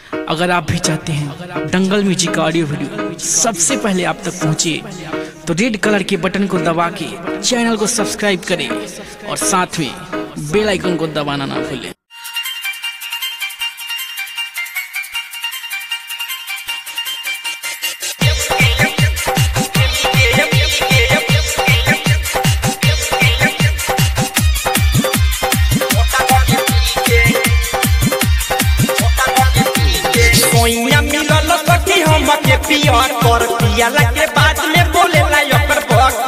अगर आप भी चाहते हैं दंगल म्यूजिक का ऑडियो वीडियो सबसे पहले आप तक पहुंचे तो रेड कलर के बटन को दबा के चैनल को सब्सक्राइब करें और साथ में बेल आइकन को दबाना ना भूलें सोइया मिलल सखी हमके पियर कर पियाला के बाद में बोले ला ओकर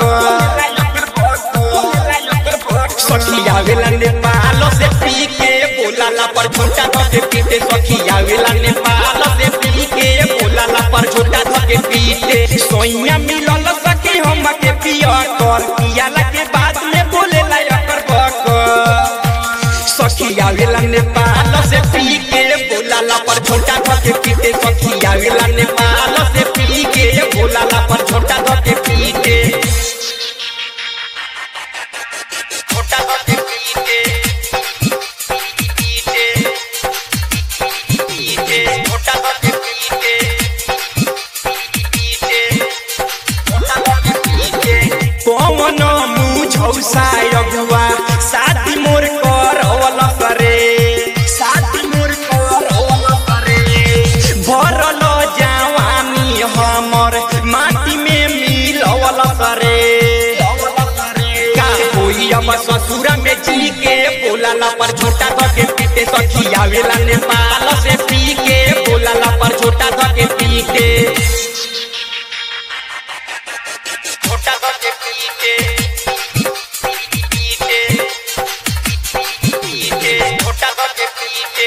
बक सखी आवेला नेपाल से पी के बोलाला पर झोटा ध के पीते सखी आवेला नेपाल से पी के बोलाला पर झोटा ध के पीते सोइया मिलल सखी हमके पियर कर पियाला के बाद में बोले ला ओकर बक सखी आवेला नेपाल से पी के बोलाला पर छोटा धके पीते सखी आवेला नेपाल से पी के बोलाला पर छोटा धके पीते छोटा धके पीते पीते पीते छोटा धके पीते पीते छोटा धके पीते कौन मुझौ सायगुआ साथी मोर करवल करे साथी मोर करवल करे भरल जवानी हमर माटी में मिलवल करे का कोई अब ससुरा में जी के बोलाला पर छोटा धके पीते सखी आवेला नेपाल से पी के बोलाला पर छोटा धके पीते छोटा धके पीते पीते पीते छोटा धके पीते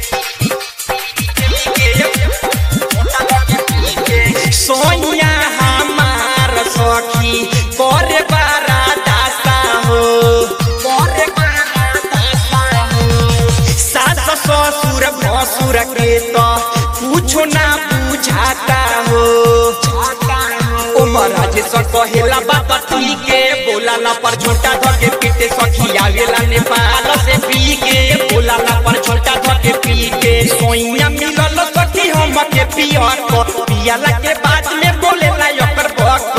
सोनिया हमार सखी करे बारा दासा हो करे बारा दासा हो सास ससुर भसुर के तो कुछो ना बुझाता हो ओ महाराज स कहेला बाबा ती के बोलाला पर छोटा धके पीते सखी आवेला नेपाल से पी के बोलाला पर छोटा धके पीते सोइया मिलल सखी हमके पियर को पियाला के बाद में बोलेला ओकर बक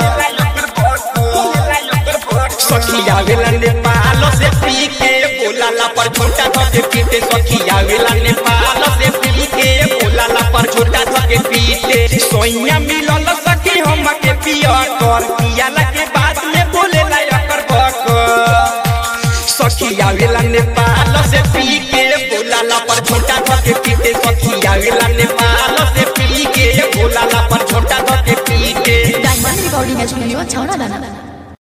सखी आवेला नेपाल से पी के बोलाला पर छोटा धके पीते सखी आवेला नेपाल से पी के बोलाला पर छोटा धके पीते सोइया मिलल सखी हमके पियर कर पियाला के बाद में बोलेला ओकर बक सखी आवेला नेपाल से पी के बोलाला पर छोटा धके पीते सखी आवेला नेपाल से पी के बोलाला पर छोटा धके पीते डायमंड रिकॉर्डिंग स्टूडियो छौड़ा दाना